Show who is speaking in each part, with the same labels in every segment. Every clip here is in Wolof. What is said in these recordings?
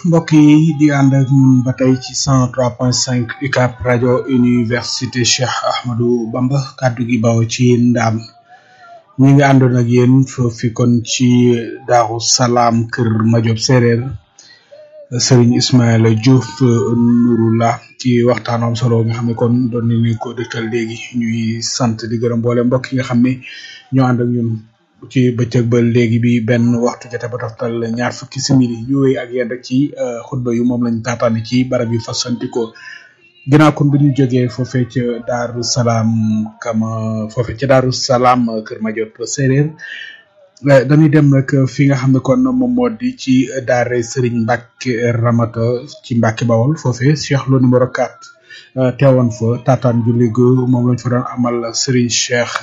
Speaker 1: mbokk yi di ànd ak ñun ba tey ci 103.5 UCAB rajo université Cheikh Ahmadou Bamba kàddu gi baw ci ndaam ñi ngi àndoon ak yéen foofi kon ci Daaru Salaam kër Majob séeréer Serigne Ismaïla Diouf Nouroullah ci waxtaan am solo nga xam ne kon doon nañu ko dëkkal léegi ñuy sant di gërëm mboole mbokk yi nga xam ne ñoo ànd ak ñun ci bëccëg ba léegi bi benn waxtu jote ba toftal ñaar fukki simili ñu wéy ak yéen rek ci xutba yu moom lañ taataane ci barab yu fasantikoo ginnaaw kon bu ñu jógee foofee ca Daaru Salaam kama foofee ca Daaru Salaam Kër Madiop séeréer dañuy dem nag fi nga xam ne kon moom moo di ci daare Serigne Mbacke Ramata ci Mbacke Bawol foofee Cheikh Lo numéro 4 teewoon fa taataan julli gu moom lañ fa doon amal Serigne Cheikh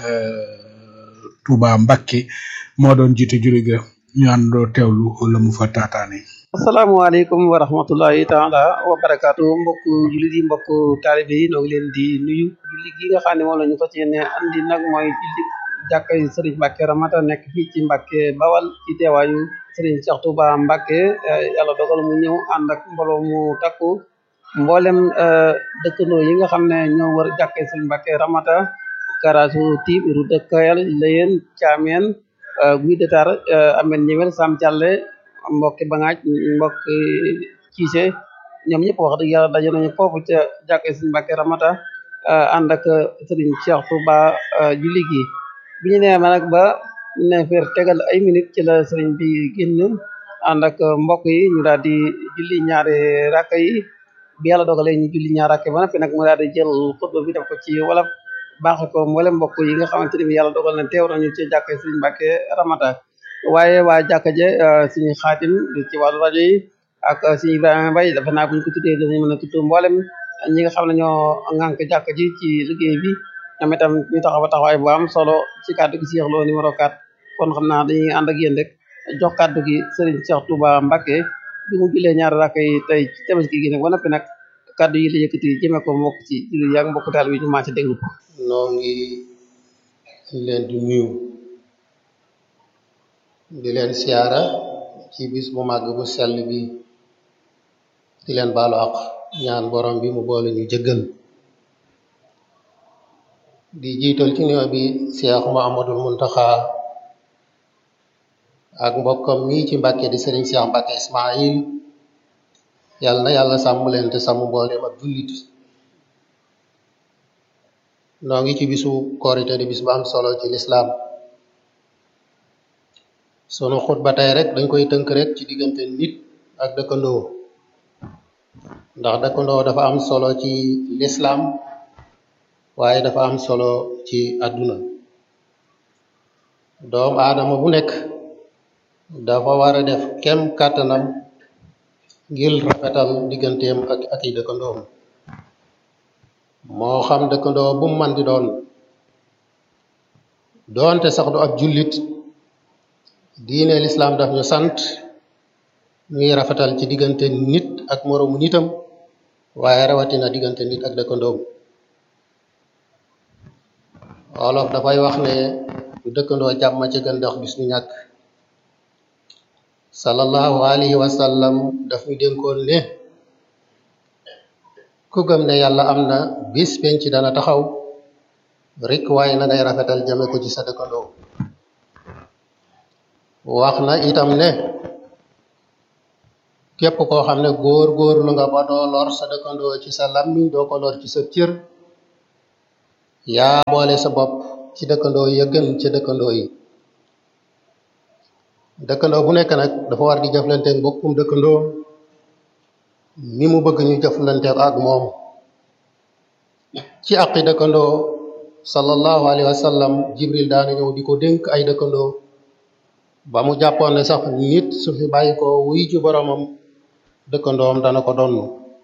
Speaker 1: Touba Mbacke moo doon jiite julli ga ñu àndoo teewlu la mu fa taataane
Speaker 2: asalaamaaleykum wa rahmatullahi taala wa barakaatu mbokk jullit yi mbokk taalibe yi noo ngi leen di nuyu julli gi nga xam ne moom la ñu fas yéene andi nag mooy julli jàkkay sëriñ Mbacke Ramata nekk fii ci Mbacke Bawal ci teewaayu sëriñ Cheikh Touba Mbacke yàlla dogal mu ñëw ànd ak mbooloo mu takku mboolem dëkkandoo yi nga xam ne ñoo wër jàkkay sëriñ Mbacke Ramata Karasu Tiib Route de Kayal Layen Caameen Guy de Tar Amen Ñewel Sam Thialé mbokki Bangaaj mbokki Ciise ñoom ñëpp wax dëgg yàlla daje nañu foofu ca jàkkee Sëriñ Mbàkke Ramata ànd ak Sëriñ Cheikh Touba julli gi bi ñu nee ma nag ba neefeer tegal ay minutes ci la sëriñ bi génn ànd ak mbokk yi ñu daal di julli ñaari rakka yi bi yàlla dogalee ñu julli ñaari rakka ba noppi nag mu daal di jël xutba bi def ko ci wolof baaxe ko mboolem mbokk yi nga xamante ne bi yàlla dogal na teew nañu ci jàkkee Sëriñ Mbàkke Ramata waaye waa jàkka je suñu xaatim ci wàllu rajo yi ak suñu Ibrahima Mbaye dafa naa buñ ko tuddee dinañ mën a tudd mboolem ñi nga xam ne ñoo ŋànk jàkka ji ci liggéey bi ñoom itam ñu taxaw a taxawaay bu am solo ci kàddu gi Cheikh Lo numéro 4 kon xam naa dañuy ànd ak yéen rek jox kàddu gi Serigne Cheikh Touba Mbacke bi mu julee ñaari rakk yi tey ci tabaski gi nag ba noppi nag kàddu yi la yëkkati jëmee ko mbokk ci julli yaa mbokk taal bi ñu maa ci déglu ko
Speaker 3: noo ngi leen di nuyu di leen siyaara ci bis bu màgg bu sell bi di leen baalu àq ñaan borom bi mu boole ñu jëggal di jiital ci nuyoo bi Cheikh Mouhamadoul Mountakha ak mbokkam mi ci Mbàkke di Sëriñ Cheikh Mbàkke Ismaïl yàlla na yàlla sàmm leen te sàmm mbooleem ak jullit noo ngi ci bisu korite di bis bu am solo ci lislaam sunu xutba tey rek dañ koy tënk rek ci diggante nit ak dëkkandoo ndax dëkkandoo dafa am solo ci lislaam waaye dafa am solo ci àdduna doom aadama bu nekk dafa war a def kem kàttanam ngir rafetal digganteem ak ak i dëkkandoom moo xam dëkkandoo bu mu man di doon doonte sax du ab jullit diine lislaam daf ñu sant ñuy rafetal ci diggante nit ak moroomu nitam waaye rawatina diggante nit ak dëkkandoom wolof dafay wax ne du dëkkandoo jàmm ci gën ndax bis ñu ñàkk sallallahu alayhi wa sallam daf ñu dénkoon ne ku gëm ne yàlla am na bis penc dana taxaw rek waaye na ngay rafetal jame ko ci sa dëkkandoo wax na itam ne képp koo xam ne góor góor lu nga ba doo lor sa dëkkandoo ci sa lammiñ doo ko lor ci sa cër yaa boole sa bopp ci dëkkandoo ya gën ca dëkkandoo yi dëkkandoo bu nekk nag dafa war di jëflante mbokkum dëkkandoo ni mu bëgg ñu jëflante ak moom ci àqi dëkkandoo sallallahu alayhi wa sallam jibril daana ñëw di ko dénk ay dëkkandoo ba mu jàppoon ne sax nit su fi bàyyi ko wuy ci boromam dëkkandoom dana ko donn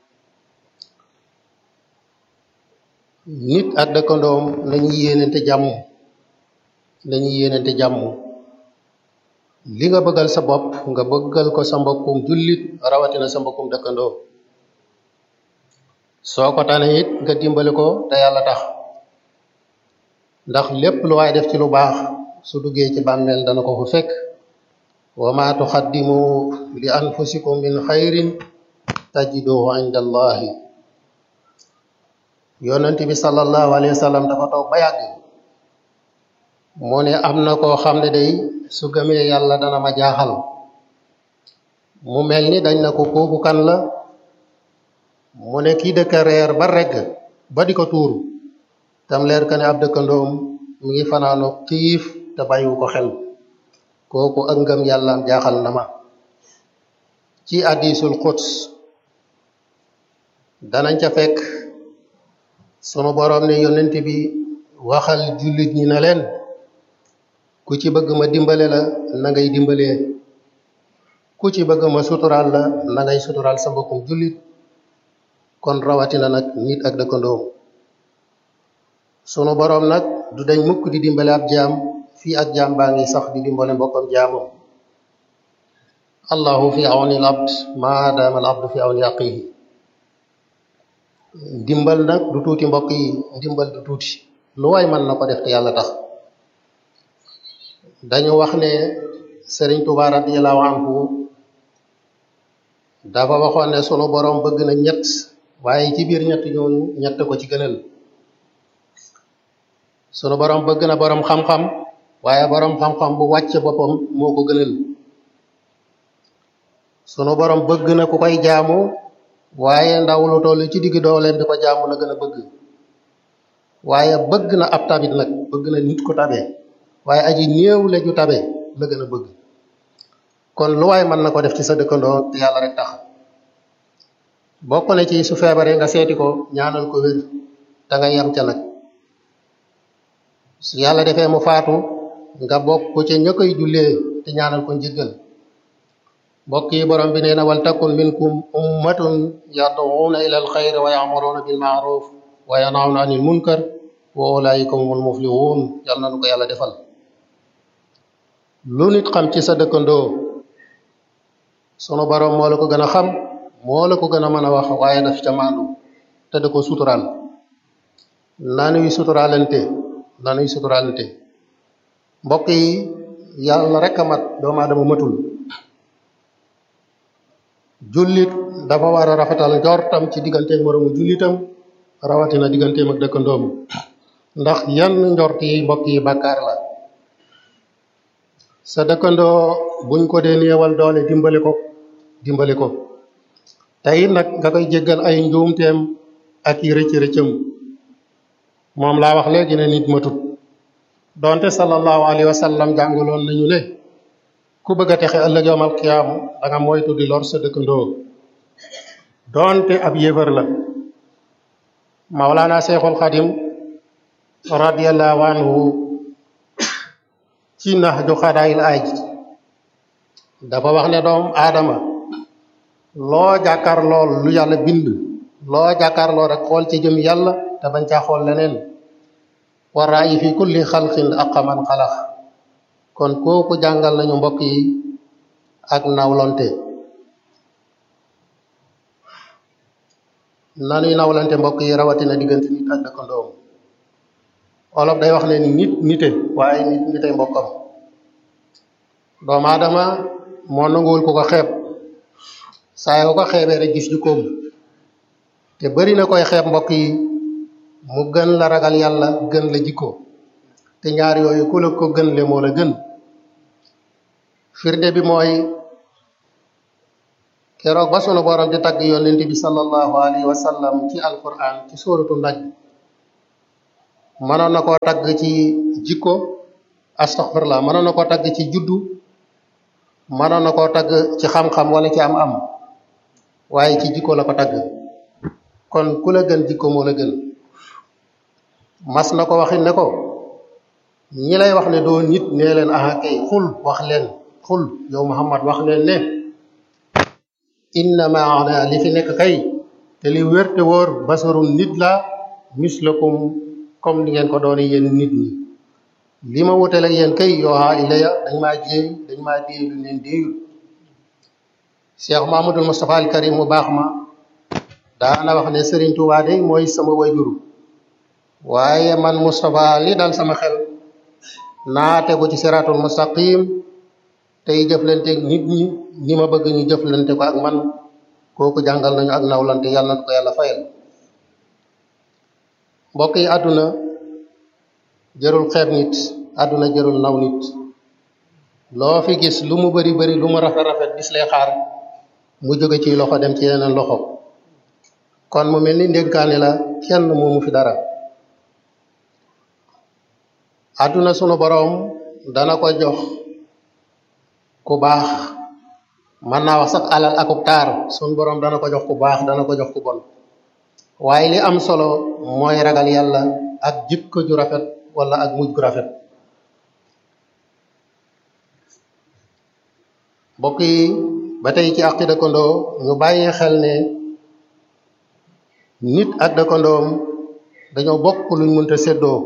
Speaker 3: nit ak dëkkandoom nañuy yéenante jàmm nañuy yéenante jàmm li nga bëggal sa bopp nga bëggal ko sa mbokkum jullit rawatina sa mbokkum dëkkandoo soo ko tane it nga dimbali ko te yàlla tax ndax lépp lu waay def ci lu baax su duggee ci bàmmeel dana ko fu fekk wa ma tuqaddimu li anfusikum min xayrin tajiduhu inda allahi yonent bi sallallahu alayhi wa sallam dafa toog ba yàgg mu ne am na koo xam ne day su gëmee yàlla dana ma jaaxal mu mel ni dañ na ko kooku kan la mu ne kii dëkk reer ba regg ba di ko tuuru tam leer ka ne ab dëkkandoom mu ngi fanaano xiif te bàyyiwu ko xel kooku ak ngëm yàllaam jaaxal na ma ci hadiisul quds danañ ca fekk sunu boroom ne yonent bi waxal jullit ñi na leen ku ci bëgg ma dimbale la na ngay dimbalee ku ci bëgg ma suturaal la na ngay suturaal sa mbokkum jullit kon rawatina nag nit ak dëkkandoom sunu boroom nag du dañ mukk di dimbale ab jaam fii ak jaam baa ngi sax di dimbale mbokkam jaamam allahu fi awni al abd maadaama al abdu fi awni aqihi ndimbal nag du tuuti mbokk yi ndimbal du tuuti lu waay mën na ko def te yàlla tax dañu wax ne sëriñ Tuubaa radiyallahu anhu dafa waxoon ne sunu boroom bëgg na ñett waaye ci biir ñett ñooñu ñett ko ci gënal sunu boroom bëgg na boroom xam-xam waaye boroom xam-xam bu wàcce boppam moo ko gënal sunu boroom bëgg na ku koy jaamu waaye ndaw lu toll ci digg dooleem di ko jaamu la gën a bëgg waaye bëgg na ab tabit nag bëgg na nit ku tabe waaye aji néew la ju tabe la gën a bëgg kon lu waay mën na ko def ci sa dëkkandoo te yàlla rek tax bokk na ci su feebaree nga seeti ko ñaanal ko wér te nga yam ca nag su yàlla defee mu faatu nga bokk ca ña koy jullee te ñaanal ko njëggal mbokk yi borom bi nee na wal takun minkum ummatun yad'una ila alxayri wa ya'muruna bil ma'ruf wa yanhawna anil munkar wa ulaika humul muflihun yàlla na nu ko yàlla defal lu nit xam ci sa dëkkandoo sunu borom moo la ko gën a xam moo la ko gën a mën a wax waaye daf ca maandu te da ko suturaal nanuy suturaalante nanuy suturaalante mbokk yi yàlla rek a mat doomu aadama matul jullit dafa war a rafetal njortam ci digganteeg moroomu jullitam rawatina digganteem ak dëkkandoom ndax yan njort yi mbokk yi bàkkaar la sa dëkkandoo buñ ko dee néewal doole dimbali ko dimbali ko tey nag nga koy jéggal ay njuumteem ak yi rëcc rëccam moom laa wax léegi ne nit matut donte sallallahu alayhi wa sallam jàngaloon nañu ne ku bëgg a texe ëllëg yowmal qiyaam da nga moytu di lor sa dëkkandoo donte ab yéefar la Mawlana Cheikhul Xadim radiyallahu anhu ci nax ju xadaayil aaj dafa wax ne doom aadama loo jàkkaar lool lu yàlla bind loo jàkkaar lool rek xool ci jëm yàlla te bañ caa xool leneen wa raayi fi kulli xalqin aqa man xalax kon kooku jàngal nañu mbokk yi ak nawlonte nanuy nawlante mbokk yi rawatina diggante nit ak dëkkandoom olof day wax ne nit nite waaye nit nite mbokkam doomu aadama moo nanguwul ku ko xeeb saa yoo ko xeebee rek gis jukkoom te bari na koy xeeb mbokk yi mu gën la ragal yàlla gën la jikko te ñaar yooyu ku la ko gën le moo la gën firnde bi mooy keroog ba sunu borom di tagg yonent bi sallallahu alayhi wa sallam ci alquran ci sóoratu naj mënoon na koo tagg ci jikko astaghfirullah mënoon na koo tagg ci juddu mënoon na koo tagg ci xam-xam wala ci am am waaye ci jikko la ko tagg kon ku la gën jikko moo la gën mas na ko waxit ne ko ñi lay wax ne doo nit nee leen aha kay xul wax leen xul yow Muhammad wax leen ne innama ana li fi nekk kay te li wér te wóor basarun nit la mislakum comme ni ngeen ko doone yéen nit ñi li ma wuteel ak yéen kay yooxaa ilaya dañ maa jéey dañ maa déey lu leen déeyul Cheikh Mahamadul Moustapha al Karim mu baax ma daana wax ne Serigne Touba de mooy sama wayjuru waaye man Moustapha li dal sama xel naa tegu ci siratul mustaqim tey jëflanteeg nit ñi ñi ma bëgg ñu jëflante ko ak man kooku jàngal nañu ak nawlante yàlla na ko yàlla fayal mbokk yi àdduna jërul xeeb nit àdduna jërul naw nit loo fi gis lu mu bari bari lu mu rafet rafet bis lay xaar mu jóge ci loxo dem ci yeneen loxo kon mu mel ni ndénkaane la kenn moomu fi dara àdduna sunu boroom dana ko jox ku baax mën naa wax sax alal akub taar sunu boroom dana ko jox ku baax dana ko jox ku bon waaye li am solo mooy ragal yàlla ak jikko ju rafet wala ak mujj gu rafet mbokk yi ba tey ci àqi dëkkandoo ñu bàyyi xel ne nit ak dëkkandoom dañoo bokk luñ mënta séddoo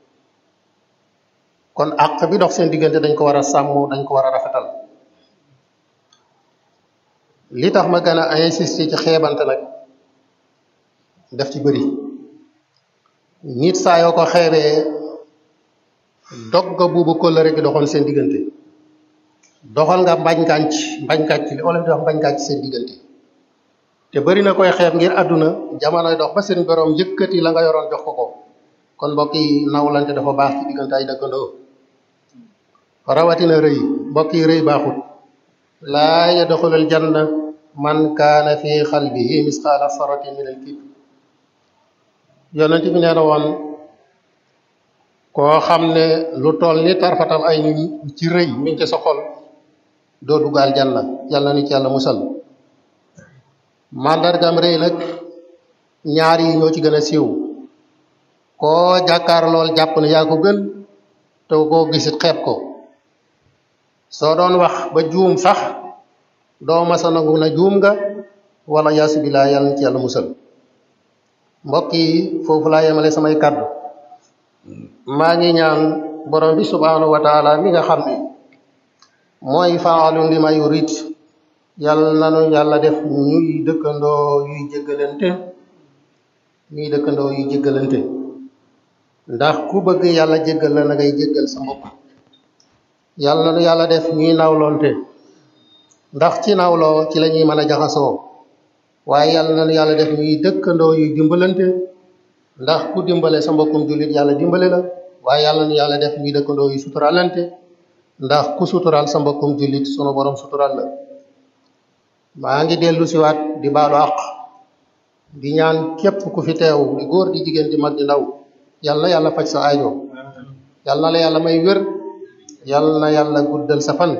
Speaker 3: kon àq bi dox seen diggante dañ ko war a sàmm dañ ko war a rafetal li tax ma gën a insister ci xeebante nag def ci bëri nit saa yoo ko xeebee dog nga buubu kóllëre gi doxoon seen diggante doxal nga mbañ kànc mbañ kànc li olof di wax mbañ kànc seen diggante te bari na koy xeeb ngir àdduna jamonoy dox ba seen borom yëkkati la nga yoroon jox ko ko kon mbokk yi nawlante dafa baax ci diggante ay dëkkandoo rawatina rëy mbokk yi rëy baaxut laa yadxulul janna man kaana fi xalbihi misqaala saratin min al kibr yonent bi nee na woon koo xam ne lu toll ni tarfatal ay nit ci rëy mi ngi ci sa xol doo duggaal janna yàlla ni ci yàlla musal màndargam rëy nag ñaar yi ñoo ci gën a siiw koo jàkkaar lool jàpp ne yaa ko gën te koo gisit xeeb ko soo doon wax ba juum sax doo masa nangu na juum nga wala yaasu bilaa yàlla ni ci yàlla musal mbokk yi foofu laa yemale samay kàddu maa ngi ñaan borom bi subhanahu wa taala mi nga xam ne mooy faalun li ma yurid yàlla nanu yàlla def ñuy dëkkandoo yuy jéggalante ñuy dëkkandoo yuy jéggalante ndax ku bëgg yàlla jéggal la na ngay jéggal sa mbokk yàlla nanu yàlla def ñuy nawloonte ndax ci nawloo ci la ñuy mën a jaxasoo waaye yàlla nanu yàlla def ñuy dëkkandoo yuy dimbalante ndax ku dimbale sa mbokkum jullit yàlla dimbale la waaye yàlla nu yàlla def ñuy dëkkandoo yu suturalante ndax ku sutural sa mbokkum jullit sunu borom sutural la maa ngi dellu siwaat di baalu àq di ñaan képp ku fi teew di góor di jigéen di mag di ndaw yàlla na yàlla faj sa aajo yàlla na la yàlla may wér yàlla na yàlla guddal sa fan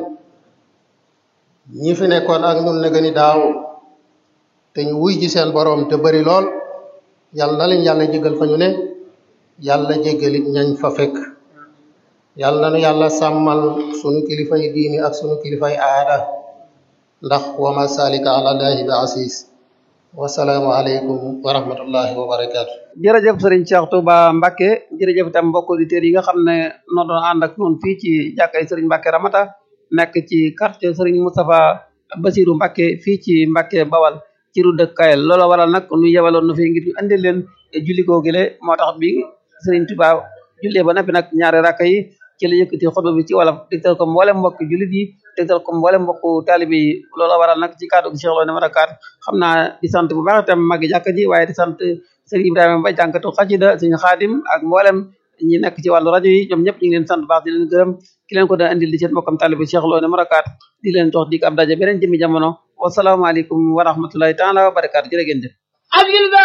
Speaker 3: ñi fi nekkoon ak ñun ne gëni daaw te ñu wuy ji seen borom te bari lool yàlla na leen yàlla jégal fa ñu ne yàlla jégalit ñañ fa fekk yàlla na nu yàlla sàmmal sunu kilifay diini ak sunu kilifay aada ndax wa ma salika ala llahi bi asis wasalaamu aleykum wa rahmatullahi wa barakaatu
Speaker 2: jërëjëf sëriñ Cheikh Touba Mbacke jërëjëf itam mbokk auditeurs yi nga xam ne noo doon ànd ak noonu fii ci jàkkay sëriñ Mbacke Ramata nekk ci quartier sëriñ Moustapha Basirou Mbacke fii ci Mbacke Bawal ci ru dëkk Kayel loola waral nag nu yebaloon na fi ngir ñu andil leen julli koo gile moo tax bi sëriñ Touba jullee ba noppi nag ñaari rakka yi ci la yëkkati xutba bi ci wolof dégtal ko mboolem mbokk jullit yi dégtal ko mboolem mbokk taalibe yi loola waral nag ci kaddu gi Cheikh Lo numéro 4 xam naa di sant bu baax itam magi jàkka ji waaye di sant sëriñ Ibrahima Ba jànkatu xasida sëriñ Xaadim ak mboolem ñi nekk ci wàllu rajo yi ñoom ñëpp ñu ngi leen sant baax di leen gërëm ki leen ko doon andil di seen mbokkam taalibe Cheikh Lo numéro 4 di leen jox dig ab daje beneen jëmi jamono wasalaamaaleykum wa rahmatullahi taala wa barakaatu jërë ngeen jëf